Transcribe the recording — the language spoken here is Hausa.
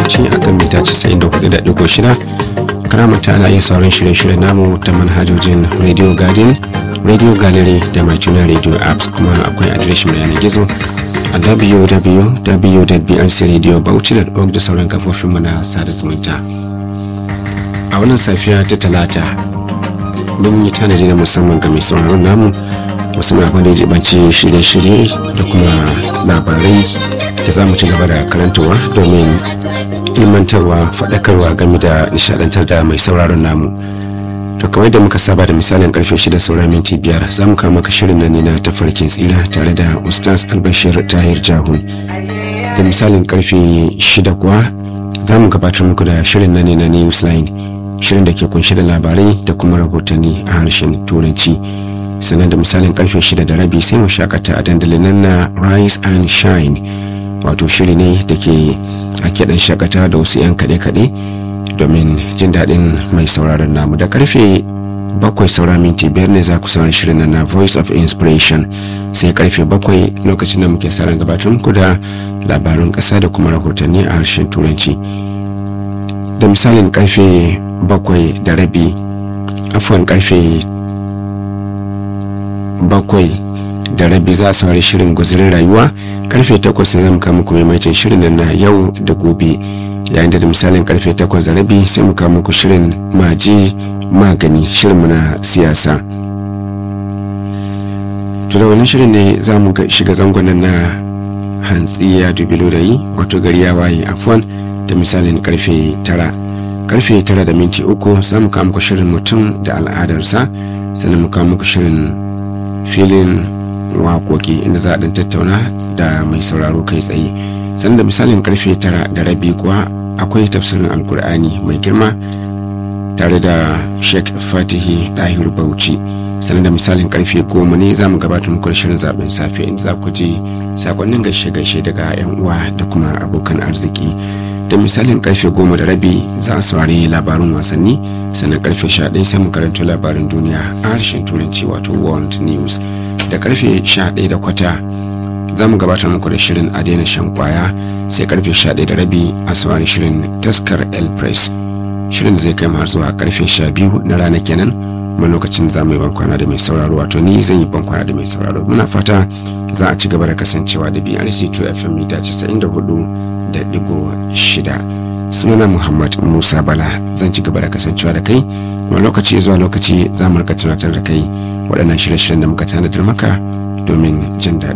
lokaci akan mita 94.6 karamata ana iya sauran shirye-shirye namu ta manhajojin radio garden radio gallery da mai tuna radio apps kuma akwai adireshin mai yanar gizo a www.brcradiobauchi.org da sauran kafofinmu na sada zumunta a wannan safiya ta talata mun yi tanaji na musamman ga mai sauraron namu musamman abin da ya jibanci shirye-shirye da kuma labarai da za mu ci gaba da karantawa domin ilmantarwa faɗakarwa game da nishadantar da mai sauraron namu to kamar da muka saba da misalin karfe 6 saura minti biyar za mu kama maka shirin nan ne na tafarkin tsira tare da ustaz albashir tahir jahun da misalin karfe 6 kuwa za mu gabatar muku da shirin nan ne na newsline shirin da ke kunshi da labarai da kuma rahotanni a harshen turanci sannan da misalin karfe 6 da rabi sai mu shakata a dandalin nan na rise and shine wato shiri ne da ke ake dan shakata da wasu 'yan kaɗe-kaɗe domin jin daɗin mai sauraron namu da karfe bakwai saura minti biyar ne za ku sauran shirin na voice of inspiration sai karfe bakwai lokacin da muke sauran gabatar muku da labarun ƙasa da kuma rahotanni a harshen turanci da misalin karfe bakwai da rabi afon karfe bakwai da rabi za a saurari shirin guzurin rayuwa karfe takwas ne zamu kama kuma maimacin shirin na yau da gobe yayin da misalin karfe takwas da rabi sai mu kama muku shirin maji magani shirin na siyasa to da wannan shirin ne za mu shiga zangon na hantsi ya dubi lodayi wato gari ya waye afwan da misalin karfe tara karfe tara da minti uku za mu kama muku shirin mutum da al'adarsa sannan mu kama muku shirin filin waƙoƙi inda za a ɗan tattauna da mai sauraro kai tsaye sannan da misalin karfe tara da rabi kuwa akwai tafsirin alkur'ani mai girma tare da sheikh fatihi dahiru bauchi sannan da misalin karfe goma ne za mu gabatar muku shirin zaben safe inda za ku ji sakonnin gaishe-gaishe daga yan uwa da kuma abokan arziki da misalin karfe goma da rabi za a saurari labarin wasanni sannan karfe sha ɗaya sai mu karanto labarin duniya a harshen turanci wato world news da karfe 11 da kwata za mu gabatar muku da shirin a daina shan kwaya sai karfe 11 da rabi a saurari shirin taskar el press shirin da zai kai har zuwa karfe 12 na rana kenan kuma lokacin za mu yi bankwana da mai sauraro wato ni zan yi bankwana da mai sauraro muna fata za a ci gaba da kasancewa da brc 2 fm mita 94 da digo shida sunana muhammad musa bala zan ci gaba da kasancewa da kai kuma lokaci zuwa lokaci za mu rika tunatar da kai waɗannan shirye-shiryen da muka tanadar maka domin jin daɗi